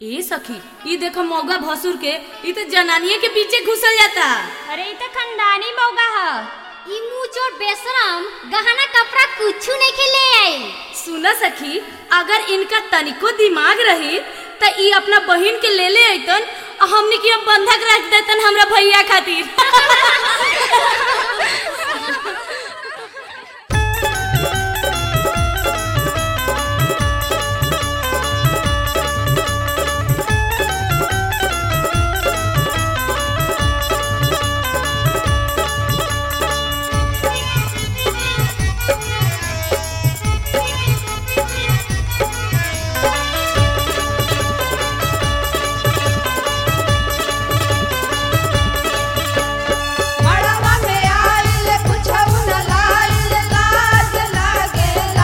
ए सखी ई देखो मौगा भसुर के ई तो जनानिए के पीछे घुसल जाता अरे ई तो खानदानी मौगा ह ई मुंह चोर बेशरम गहना कपड़ा कुछु नहीं के ले आई सुना सखी अगर इनका तनिको दिमाग रही त ई अपना बहिन के ले ले अइतन आ हमनी के अब बंधक रख देतन हमरा भैया खातिर मड़वा में आइल कुछऊ न लाइल लाज लागेला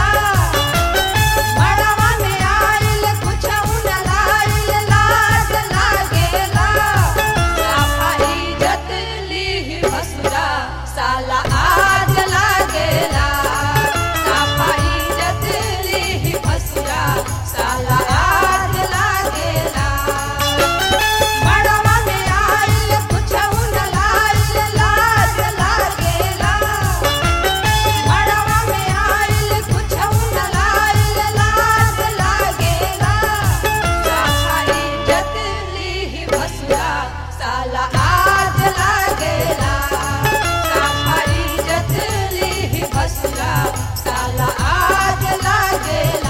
मड़वा में आइल कुछऊ न लाइल लाज लागेला साफा इज्जत लीहि भसुरा साला आज लागेला साफा इज्जत लीहि भसुरा साला आज लागेला मड़वा में आइल कुछऊ न लाइल लाज लागेला मड़वा में आइल कुछऊ न लाइल लाज लागेला साफा इज्जत लीहि भसुरा साला आज लागेला साफा इज्जत लीहि भसुरा साला आज लागेला